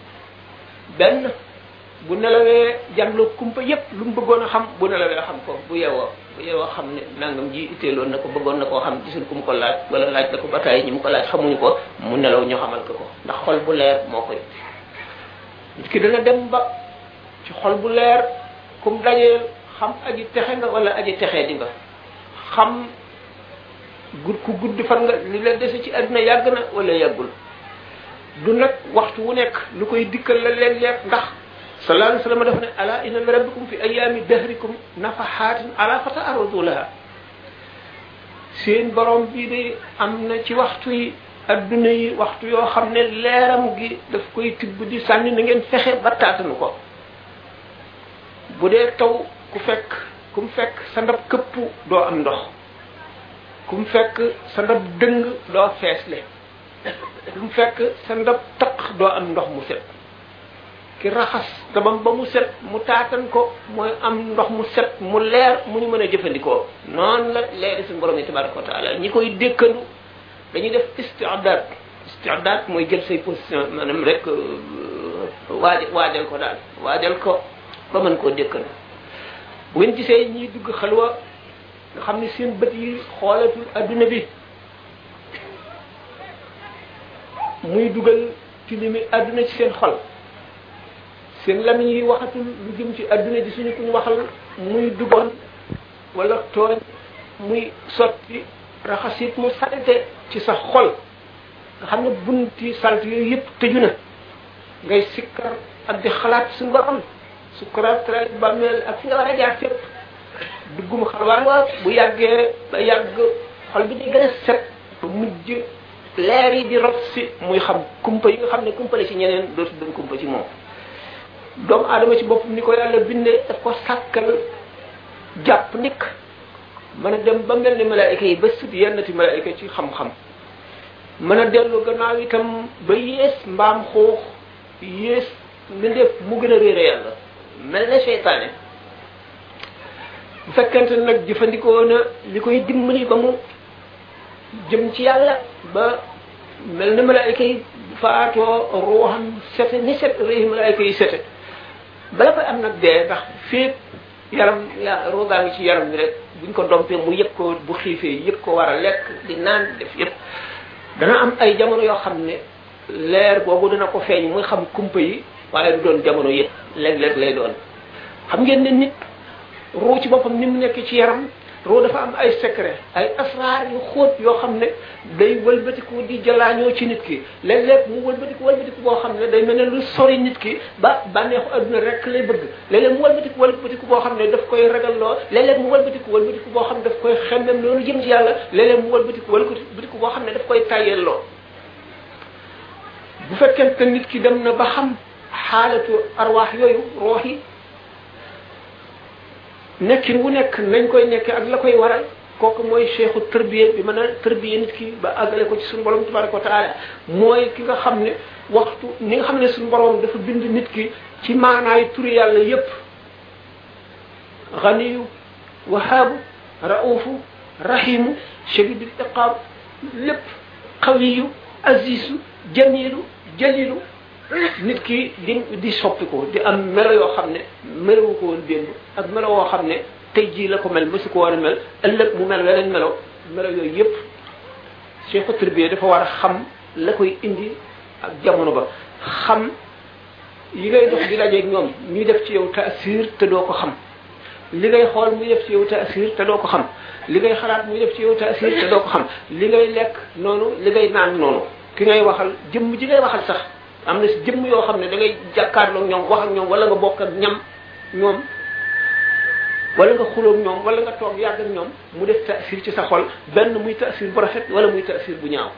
A: benn bu nelawee jàngloo kumpa yépp lu mu bëggoon a xam bu nelawee xam ko bu yeewoo bu yeewoo xam ne nangam ji itteeloon na ko bëggoon na koo xam gisul ku mu ko laaj wala laaj na ko ba tàyyi ñi mu ko laaj xamuñu ko mu nelaw ñu xamal ko ko ndax xol bu leer moo koy nit ki dana dem ba ci xol bu leer kum dajee xam aji texe nga wala aji texee di nga xam gudd ku gudd fan nga li la dese ci àdduna yàgg na wala yàggul du nag waxtu wu nekk lu koy dikkal la leen leeg ndax sallallahu alayhi wa sallam dafa ne ala inna li rabbikum fi ayami dahrikum nafahatin ala fata aradu laha seen borom bii de am na ci waxtu yi adduna yi waxtu yoo xam ne leeram gi daf koy tibb di sànni na ngeen fexe ba taatanu ko bu dee taw ku fekk ku mu fekk sa ndab këpp doo am ndox ku mu fekk sa ndab dëng doo feesle ku mu fekk sa ndab taq doo am ndox mu set ki raxas dabam ba mu set mu taatan ko mooy am ndox mu set mu leer mu ñu mën a jëfandikoo noonu la leeri suñu borom yi tabaraka wa taala ñi koy dékkandu dañuy def istiadat istiadat mooy jël say position maanaam rek waaj waajal ko daal waajal ko ba mën koo dékkandu bu ngeen gisee ñiy dugg xalwa nga xam ne seen bët yi xoolatul adduna bi muy dugal tilimi adduna ci seen xol seen lamiñ yi waxatul lu jëm ci adduna ji suñu kuñ waxal muy dugoon wala tooñ muy sotti raxasit mu salte ci sa xol nga xam ne bunti salt yooyu yëpp tëju na ngay sikkar ak di xalaat suñu borom sukkuraat tra bàmmeel ak fi nga war a jaar fépp duggum xalwaan wa bu yàggee ba yàgg xol bi di gën a set ba mujj leer yi di rot si muy xam kumpa yi nga xam ne kumpa la ci ñeneen dootu doon kumpa ci moom doomu aadama ci boppam ni ko yàlla bindee daf ko sàkkal jàpp nikk mën a dem ba mel ni malaayika yi ba sut yennati malaayika ci xam-xam mën a dellu gannaaw itam ba yées mbaam xuux yées mbindeef mu gën a réere yàlla mel ne seytaane bu fekkente nag jëfandikoo na li koy dimbali ba mu jëm ci yàlla ba mel ne malaayika yi faatoo ruuxam sete ni set réehi malaayika yi sete bala koy am nag dee ndax féeg yaram ya roogaa ngi ci yaram bi rek buñ ko dompee mu yëg ko bu xiifee yëg ko war a lekk di naan def yëpp dana am ay jamono yoo xam ne leer boobu dana ko feeñ muy xam kumpa yi waaye du doon jamono yëpp léeg-léeg lay doon xam ngeen ne nit ruu ci boppam ni mu nekk ci yaram ruu dafa am ay secret ay asraar yu xóot yoo xam ne day wëlbatiku di jalaañoo ci nit ki léeg-léeg mu wëlbatiku wëlbatiku boo xam ne day mel ne lu sori nit ki ba bànneexu adduna rek lay bëgg léeg-léeg mu wëlbatiku wëlbatiku boo xam ne daf koy ragalloo léeg-léeg mu wëlbatiku wëlbatiku boo xam ne daf koy xemmem loolu jëm ci yàlla léeg-léeg mu wëlbatiku wëlbatiku boo xam ne daf koy tayyelloo bu fekkente nit ki dem na ba xam xaalatu arwaax yooyu roox yi nekkin wu nekk nañ koy nekke ak la koy waral kooku mooy cheikhu tërbiye bi mën a tërbiye nit ki ba àggale ko ci suñu borom tabaraka wa taala mooy ki nga xam ne waxtu ni nga xam ne suñu borom dafa bind nit ki ci maanaay turi yàlla yépp ganiyu wahaabu raufu rahimu shadidul iqaab lépp qawiyu azizu jamilu jalilu nit ki di di soppiku di am melo yoo xam ne melowu ko woon démb ak melo woo xam ne tey jii la ko mel mësu ko war a mel ëllëg mu mel weneen melo melo yooyu yëpp cheikhu tarbiya dafa war a xam la koy indi ak jamono ba xam yi ngay dox di dajeeg ñoom ñuy def ci yow taasir te doo ko xam li ngay xool muy def ci yow taasir te doo ko xam li ngay xalaat muy def ci yow taasir te doo ko xam li ngay lekk noonu li ngay naan noonu ki ngay waxal jëmm ji ngay waxal sax am na si jëmm yoo xam ne da ngay jàkkaarloog ñoom wax ak ñoom wala nga bokk ak ñam ñoom wala nga xuloog ñoom wala nga toog yàgg ak ñoom mu def taasir ci sa xol benn muy taasir bu rafet wala muy taasir bu ñaaw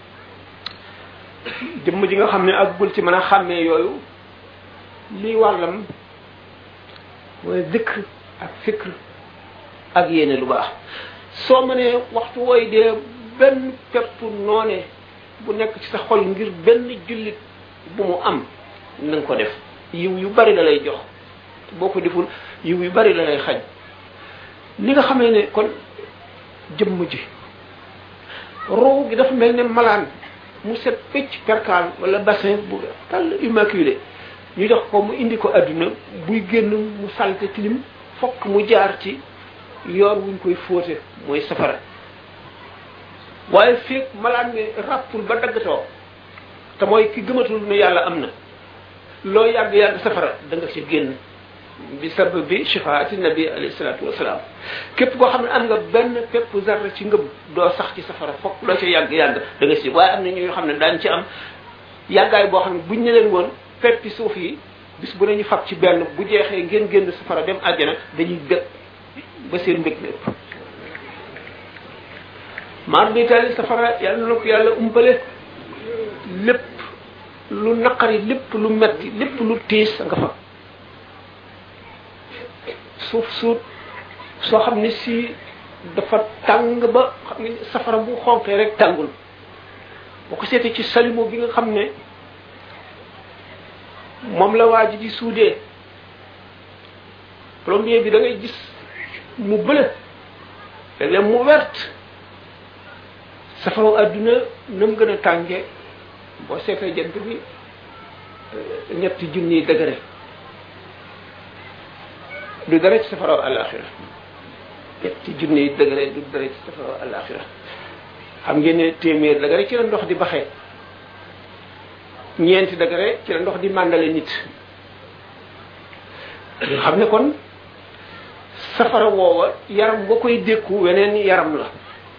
A: jëmm ji nga xam ne àggul ci mën a xàmmee yooyu lii wàllam mooy zikr ak fikr ak yéene lu baax soo mënee waxtu wooy dee benn pepp noone bu nekk ci sa xol ngir benn jullit bu mu am na nga ko def yiw yu bari la lay jox boo ko deful yiw yu bari la lay xañ li nga xamee ne kon jëmm ji roo gi dafa mel ne malaan mu set pëcc perkaal wala bassin bu tàll immaculé ñu jox ko mu indi ko adduna buy génn mu salte tilim fokk mu jaar ci yoon wuñ koy fóote mooy safara waaye feeg malaan mi ràppul ba daggatoo te mooy ki gëmatul ne yàlla am na loo yàgg-yàgg safara da nga ci génn bi sabab bi shifaati nabi alayhi salaatu wasalaam képp koo xam ne am nga benn pépp zarra ci ngëm doo sax ci safara fokk loo ci yàgg-yàgg da nga si waaye am na ñoo xam ne daañ ci am yàggaay boo xam ne buñ ne leen woon peppi suuf yi bis bu nañu fab ci benn bu jeexee ngeen génn safara dem àjjana dañuy bég ba seen mbég lépp maar bi tali safara yàlla na ko yàlla umpale lépp lu naqari lépp lu metti lépp lu tiis nga fa suuf suut soo xam ne si dafa tàng ba xam ne safara bu xonqee rek tàngul boo ko seetee ci salimo bi nga xam ne moom la waa ji di suudee plombier bi da ngay gis mu bële léeg-léeg mu wert safaraw adduna na mu gën a tànge boo seetee jant bi ñetti junniy degré du dara ci safaraw alaxira ñetti junniy degré du dara ci safaraw alaxira xam ngeen ne téeméer degré ci la ndox di baxee ñeenti degré ci la ndox di màndale nit nga xam ne kon safara woowa yaram ba koy dékku weneen yaram la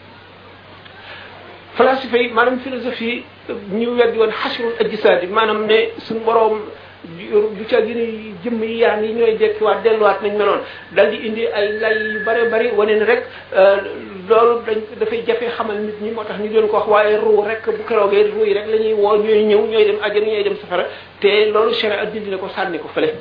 A: falasifa yi maanaam philosophie ñu weddi woon xasrul ajsaad yi maanaam ne suñu boroom du ca gën a jëmm yi yaram yi ñooy dekkiwaat delluwaat nañ meloon dal di indi ay lay yu bare bari wane ne rek loolu dañ dafay jafe xamal nit ñi moo tax ñu doon ko wax waaye ruu rek bu keroogee ruu yi rek la ñuy woo ñooy ñëw ñooy dem àjjana ñooy dem safara te loolu sharia dindi na ko sànni ko fële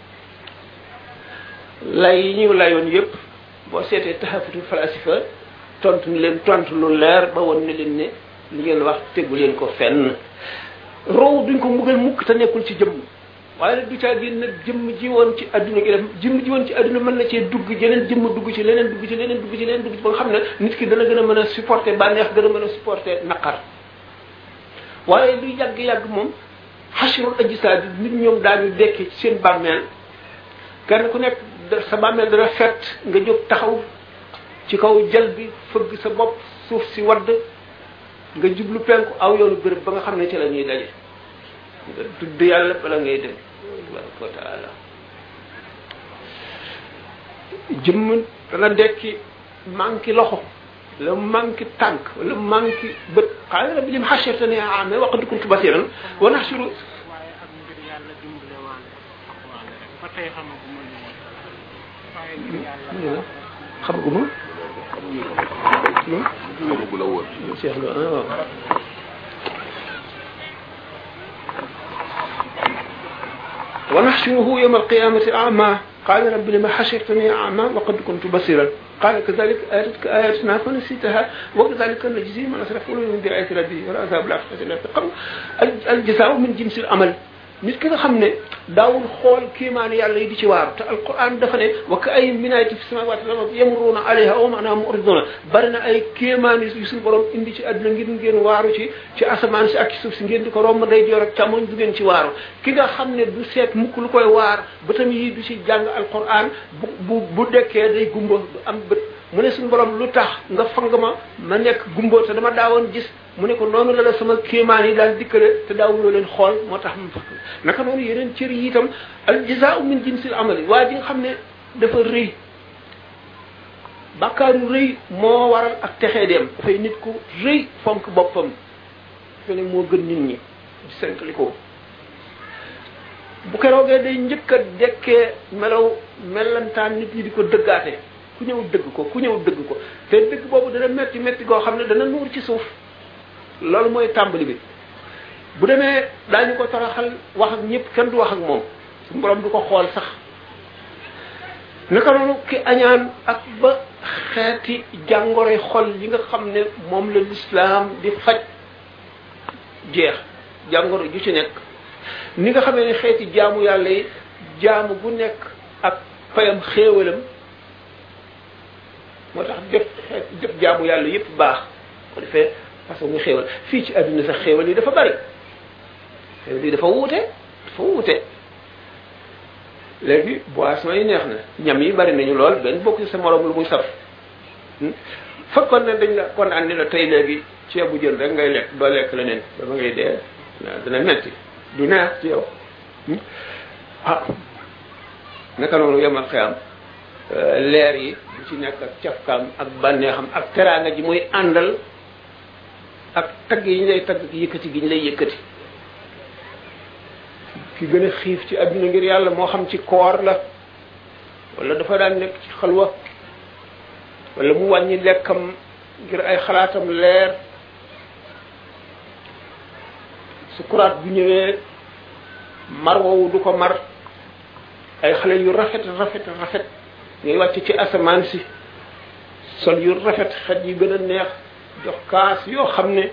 A: lay yi ñu layoon yëpp boo seetee taxafutul falasifa tontu ni leen tontu lu leer ba woon ne leen ne li ngeen wax tegu leen ko fenn roow duñ ko mbugal mukk te nekkul ci jëmm waaye nag du caa génn nag jëmm ji woon ci adduna gi def jëmm ji woon ci adduna mën na cee dugg jeneen jëmm dugg ci leneen dugg ci leneen dugg ci leneen dugg ci ba nga xam ne nit ki dana gën a mën a supporter bànneex gën a mën a supporter naqar waaye luy yàgg-yàgg moom xasirul ajsaad nit ñoom daañu dekkee ci seen bàmmeel kenn ku nekk sa bàmmeel dana fett nga jóg taxaw ci kaw jal bi fëgg sa bopp suuf si wadd nga jublu penku aw yoonu béréb ba nga xam ne ci la ñuy daje nga tudd yàlla bala ngay dem tabaraka wa taala jëmm dana dekki manqué loxo la manqué tànk wala manqué bët xaala rabbi lim xashartani a'ma wa qad kuntu basiran wa nahshuru
B: waaye ak mbir yàlla dimbale waale ak waale rek ba tey xamaguma li waaye mbir yàlla
A: xamaguma
C: xamagu la woon
A: Cheikh Lo ah waaw ونحشره يوم القيامة أعمى قال رب لما حشرتني أعمى وقد كنت بصيرا قال كذلك آتتك آياتنا فنسيتها وكذلك نجزي من أسرف من بآيات ربه والعذاب الآخرة لا تقر الجزاء من جنس العمل nit ki nga xam ne daawul xool kéemaani yàlla yi di ci waaru te alquran dafa ne wa ka ay minaati fi samawati wal ardi yamruuna alayha wa maana muriduna bari na ay kéemaani yu suñu borom indi ci àdduna ngir ngeen waaru ci ci asamaan si ak ci suuf si ngeen di ko romb day joor ak càmmoñ du ngeen ci waaru ki nga xam ne du seet mukk lu koy waar bëtam yi du ci jàng alquran bu bu bu dekkee day gumba du am bët mu ne suñu borom lu tax nga fang ma ma nekk gumba te dama daawoon gis mu ne ko noonu la la sama kéemaan yi daal dikkale te daawuloo leen xool moo tax mu fakk naka noonu yeneen cër yi itam al jazaa'u min jinsil amali waa ji nga xam ne dafa rëy bàkkaaru rëy moo waral ak texee dem dafay nit ku rëy fonk boppam dafa ne moo gën nit ñi di senkli ko bu keroogee day njëkk a dekkee melaw melantaan nit ñi di ko dëggaate ku ñëw dëgg ko ku ñëw dëgg ko te dëgg boobu dana metti metti goo xam ne dana nuur ci suuf loolu mooy tàmbali bi bu demee daañu ko toroxal wax ak ñëpp kenn du wax ak moom suñu borom du ko xool sax naka noonu ki añaan ak ba xeeti jàngoroy xol yi nga xam ne moom la lislaam di faj jeex jàngoro ju ci nekk ni nga xamee ne xeeti jaamu yàlla yi jaamu bu nekk ak fayam xéewalam moo tax def xeet def jaamu yàlla yépp baax ko defee parce que muy xéewal fii ci àdduna sax xéewal yi dafa bari xéewal yi dafa wuute dafa wuute
C: léegi boisson yi neex na ñam yi bari nañu lool benn bokk ci sa morom lu muy saf fekkoon ne dañ la kon andi la tey léegi ceebu jën rek ngay lekk doo lekk leneen ba ba ngay dee dina metti du neex ci yow ah naka noonu yemal xeyam leer yi bu ci nekk ak cafkaam ak bànneexam ak teraanga ji muy àndal ak tagg yi ñu lay tagg yëkkati gi ñu lay yëkkati ki gën a xiif ci adduna ngir yàlla moo xam ci koor la wala dafa daan nekk ci xalwa wala mu wàññi lekkam ngir ay xalaatam leer sukuraat bu ñëwee mar woowu du ko mar ay xale yu rafet rafet rafet ngay wàcc ci asamaan si sol yu rafet xet yi gën a neex jox kaas yoo xam ne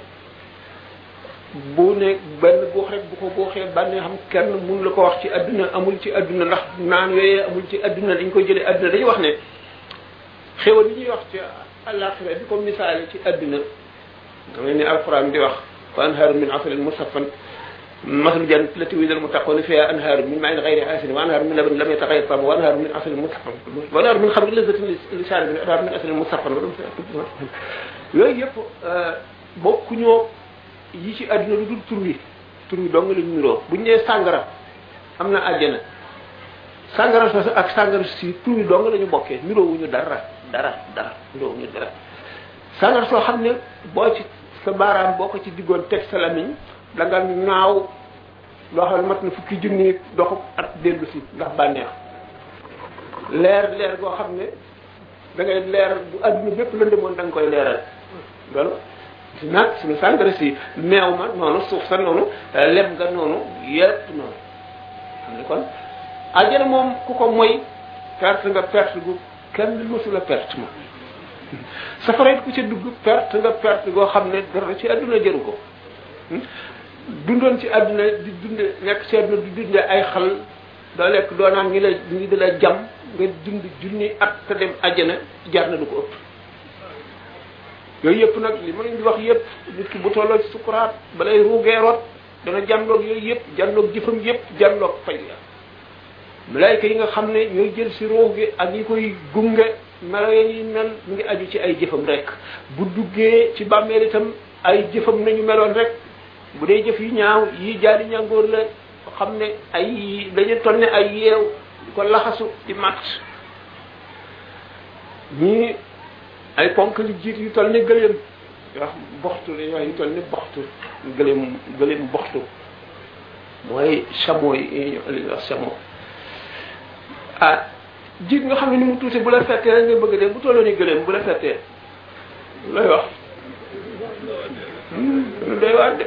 C: bu ne benn guux rek bu ko guuxee bànnee xam kenn mun la ko wax ci adduna amul ci adduna ndax naan yooyee amul ci adduna dañ koy jëlee adduna dañuy wax ne xéwal yi ñuy wax ci àllaaxira di ko misaale ci adduna damay ne alquran di wax wa anhaaru min asalin musaffan masalu jannati lati wa'ida al-muttaquuna fiha anhaaru min maa'in ghayri aasirin wa anhaaru min labanin lam yataghayyar ta'muhu wa anhaaru min asalin musaffan wa anhaaru min khamrin lazzatin lishaaribin wa anhaaru min asalin musaffan yooyu yëpp bokkuñoo yi ci àdduna lu dul tur wi tur wi dong lañ niroo buñ nee sàngara am na àjjana sàngara soosu ak sàngara si tur wi dong la ñu bokkee niroowuñu dara dara dara niroowuñu dara sàngara soo xam ne boo ci sa baaraam boo ko ci diggoon teg sa lamiñ da nga naaw loo xam ne mat na fukki junni doxu at dellu si ndax bànneex leer leer goo xam ne da ngay leer bu àdduna bépp lëndëmoon da nga koy leeral loolu si nag suñu sàngara si meew ma noonu suuf sa noonu lem nga noonu yépp noonu xam ne kon àjjana moom ku ko moy perte nga perte gu kenn mësula perte moom safara it ku ca dugg perte nga perte goo xam ne dara ci àdduna jëru ko dundoon ci àdduna di dunde nekk ci àdduna di dunde ay xal doo lekk doo naan ngi la ngi di la jam nga dund junni at te dem àjjana jar na lu ko ëpp yooyu yëpp nag li ma leen di wax yëpp nit ki bu tolloo ci sukuraat balay ruugee rot dana jànloog yooyu yëpp jànloog jëfam yëpp jànloog fay la malaayka yi nga xam ne ñooy jël si ruux gi ak yi koy gunge melo yi mel mu ngi aju ci ay jëfam rek bu duggee ci bàmmeel itam ay jëfam nañu meloon rek bu dee jëf yu ñaaw yi jaari ñàngoor la xam ne ay dañu toll ne ay yeew di ko laxasu di mat ñii ay ponk li jiit yu toll ne gëléem wax boxtu la wax yu toll ne boxtu gëléem gëléem boxtu mooy chameau yi li ñuy wax chameau ah jiit nga xam ne ni mu tuuti bu la fettee rek nga bëgg de bu tolloo ni gëléem bu la fettee looy wax lu doy waar de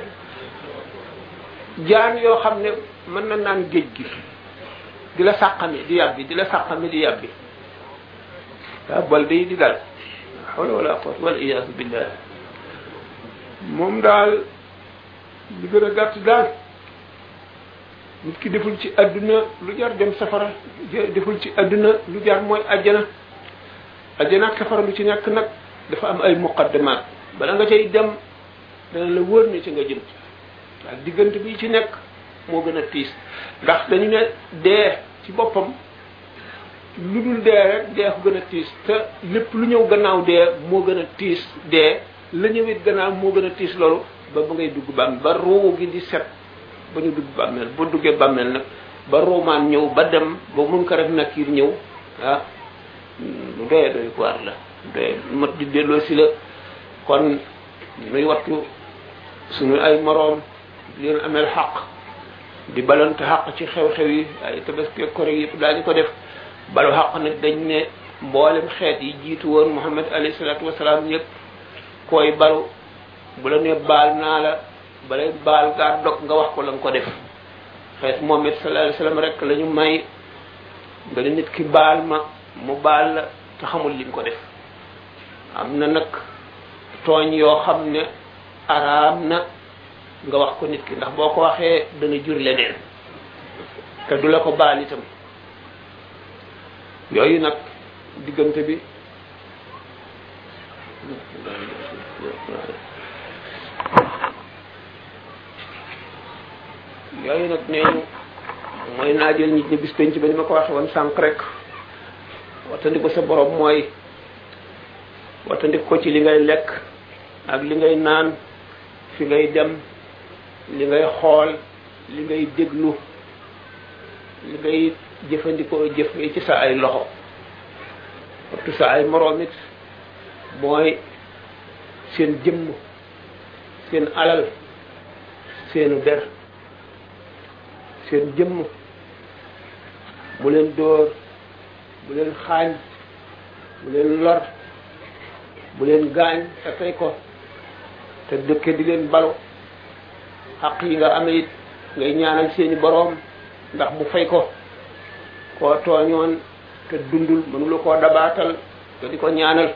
C: jaan yoo xam ne mën na naan géej gi di la sàqami di yàbbi di la sàqami di yàbbi waaw bal day di dal hawla wala quwwata wal iyaasu billah moom daal li gën a gàtt daal nit ki deful ci àdduna lu jar dem safara deful ci àdduna lu jar mooy àjjana àjjana ak safara lu ci nekk nag dafa am ay muqaddamat bala nga cay dem dana la wóor ne ci nga jëm ak diggante bi ci nekk moo gën a tiis ndax dañu ne dee ci boppam lu dul dee rek dee ko gën a tiis te lépp lu ñëw gannaaw dee moo gën a tiis dee la ñëwit gannaaw moo gën a tiis loolu ba ba ngay dugg bàmmeel ba ruu gi di set ba ñu dugg bàmmeel ba duggee bàmmeel nag ba ruumaan ñëw ba dem ba mun ko rek nakiir ñëw ah lu doye doy waar la doye mat di delloo si la kon nuy wattu suñu ay moroom leen ameel xaq di balante xaq ci xew-xew yi ay tabaski kore yëpp daañu ko def balu xaq nag dañ ne mboolem xeet yi jiitu woon Muhammad alayhi salaatu wasalaam yëpp koy balu bu la ne baal naa la balay baal gaa dog nga wax ko la nga ko def xeet Muhammad sallallahu alayhi wasallam rek la ñu may nga ne nit ki baal ma mu baal la te xamul li nga ko def am na nag tooñ yoo xam ne araam na nga wax ko nit ki ndax boo ko waxee dana jur leneen te du la ko baal itam yooyu nag diggante bi yooyu nag nee ñu mooy naajal nit ñi bis penc ba ni ma ko waxe woon sànq rek wattandiku sa borom mooy wattandiku ko ci li ngay lekk ak li ngay naan fi ngay dem li ngay xool li ngay déglu li ngay jëfandikoo jëf ci sa ay loxo wattu sa ay moroom it mooy seen jëmm seen alal seenu der seen jëmm bu leen dóor bu leen xaañ bu leen lor bu leen gaañ te tey ko te dëkke di leen balu xaq yi nga amee it ngay ñaanal seeni boroom ndax mu fay ko koo tooñoon te dundul mënula koo dabaatal te di ko ñaanal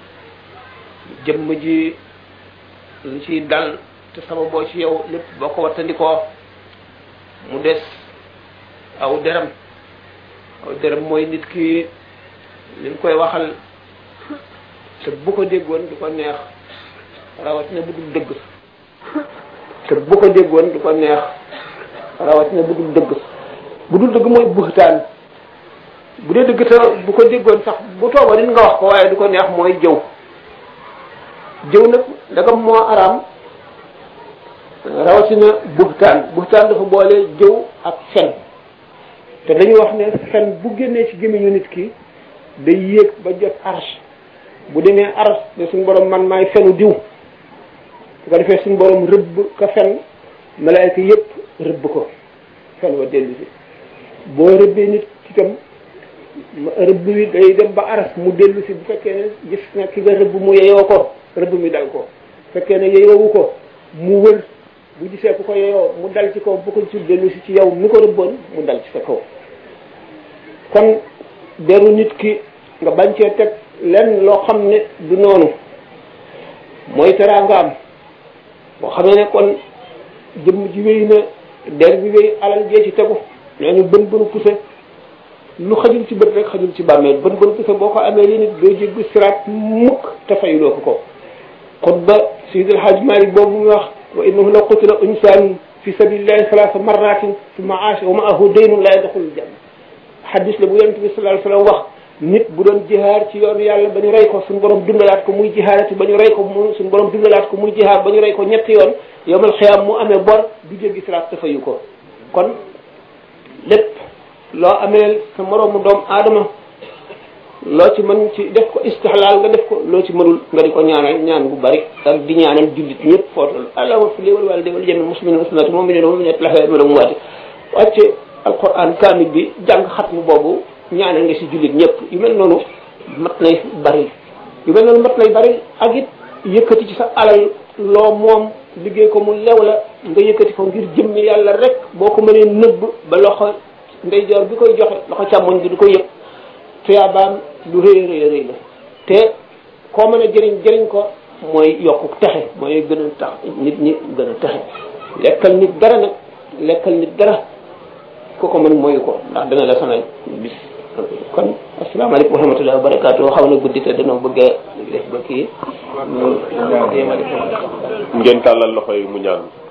C: jëmm ji lu ciy dal te sababoo ci yow lépp boo ko wattandikoo mu des aw deram aw deram mooy nit ki li ñu koy waxal te bu ko déggoon du ko neex rawatina bu dul dëgg te bu ko déggoon du ko neex rawatina bu dul dëgg bu dul dëgg mooy buxtaan bu dee dëgg te bu ko déggoon sax bu tooba din nga wax ko waaye du ko neex mooy jëw jëw nag dagam moo araam rawatina buxtaan buxtaan dafa boole jëw ak fen te dañuy wax ne fen bu génnee ci gémmiñu nit ki day yéeg ba jot arsh bu demee arsh ne suñu borom man maay fenu diw su ko defee suñu borom rëbb ka fen malaayka yépp rëbb ko fen wa dellu si boo rëbbee nit itam rëbb wi day dem ba aras mu dellu si bu fekkee ne gis na ki nga rëbb mu yeyoo ko rëbb mi dal ko fekkee ne yeyoowu ko mu wër bu gisee ku ko yeyoo mu dal ci kaw bu ko ci dellu si ci yow mi ko rëbboon mu dal ci sa kaw kon deru nit ki nga bañ cee teg lenn loo xam ne du noonu mooy teraangaam boo xamee ne kon jëmm ji wéy na der bi wéy alal jee ci tegu nee ñu bën bënu puse lu xajul ci bët rek xajul ci bàmmeel bën bënu puse boo ko amee li nit doo jéggi siraat mukk te fayuloo ko ko xutba Seydi El Hadj Malick boobu muy wax wa innahu law qutila insaan fi sabilillahi salaasa marratin summa aasha wa maahu daynun la yadxulul janna xadis la bu yonent bi sallallahu alayhi wasallam wax nit bu doon jihaar ci yoonu yàlla ba ñu rey ko suñu borom dundalaat ko muy jihaarati ba ñu rey ko mu suñu borom dundalaat ko muy jihaar ba ñu rey ko ñetti yoon yomal xiyaam mu amee bor du jéggi siraat te fayu ko kon lépp loo amee sa moroomu doom aadama loo ci mën ci def ko istixlaal nga def ko loo ci mënul nga di ko ñaanal ñaan bu bari ak di ñaanal jullit ñëpp footal allahumma fi léewal wàlla déwal jami muslimin muslimat mu'minin mu'minat laxee mën a mu waati wàcce alquran kaamil bi jàng xatmu boobu ñaanal nga si jullit ñëpp yu mel noonu mat nay bari yu mel noonu mat nay bari ak it yëkkati ci sa alal loo moom liggéey ko mu lew la nga yëkkati ko ngir jëmmi yàlla rek boo ko mënee nëbb ba loxo ndeyjoor bi koy joxe loxo càmmoñ bi du ko yëg tuyaabaam lu rëy rëy rëy la te koo mën a jëriñ jëriñ ko mooy yokku texe mooy gën a tax nit ñi gën a texe lekkal nit dara nag lekkal nit dara ku ko mën mooyu ko ndax dana la sonal bis kon asalaamaaleykum wa rahmatullahi wa barakaatu xaw na guddi te danoo bëgg a def ba kii ñu yemale
D: ngeen tàllal loxo yi mu ñaan